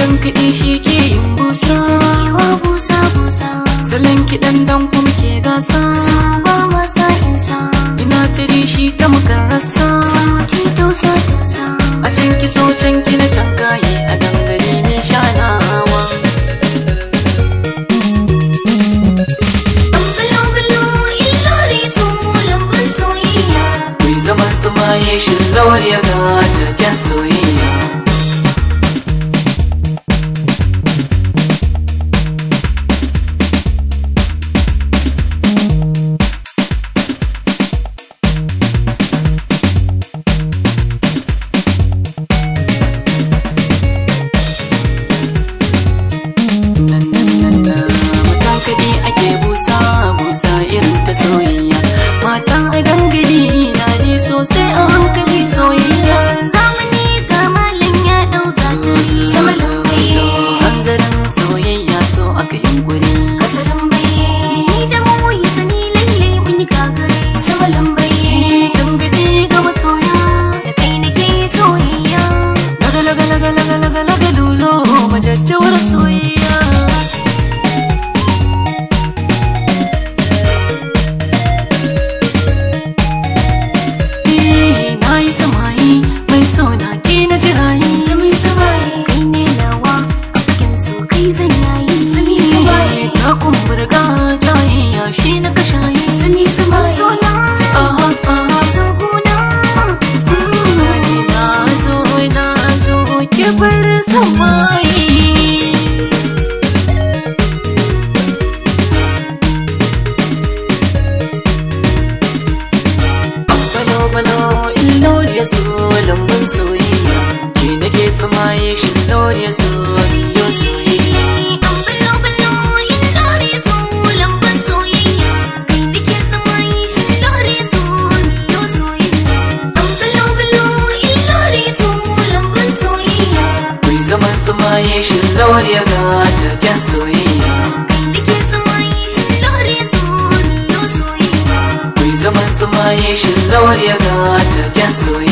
salon kiɗi shi ke yin busa Sakewa busa busa salon kiɗan dan kuma ke gasa Su ba masa insa ina tari shi ta makarrasa Sauti tausa tausa a can ki so can ki na can kaye a dangare mai shanawa Bulo bulo illori su lambun soyayya Kuyi zaman tsumaye shi lawar ya ga taken soyayya nan nan nan nan matan kaɗi ake busa busa irin ta soyayya matan a dangane na ne sosai a hankali soyayya Zamani ga malam ya ɗauka ta Sama lambaye hanzarin soyayya so aka yi guri Kasa lambaye Ni da mu ya sani lalle mun yi gagare Sama lambaye dangane ga masoya Da kai nake soyayya laga laga laga laga laga laga lulo majajjawar soyayya Eh, na yi samayi mai sona ke na jirayi Zami zubaye kai ne nawa A fagen so kai zan yayi Zami zubaye ta kumburga ta yi yashi na kashayi Zami zubaye Sona aha aha Soguna Gani na zo na zo ki bar samayi balo balo illori ya so lambun soyayya ke nake tsamaye shi illori ya so yo soyayya An bulo bulo yin dore so lamban soyayya Kai nake samayi shi dore so yo soyayya An bulo bulo yin dore so lamban soyayya kuyi zaman tsamaye shi illori ya ga taken soyayya Kai nake samayi shi dore so yo soyayya kuyi zaman tsamaye shi illori ya ga taken soyayya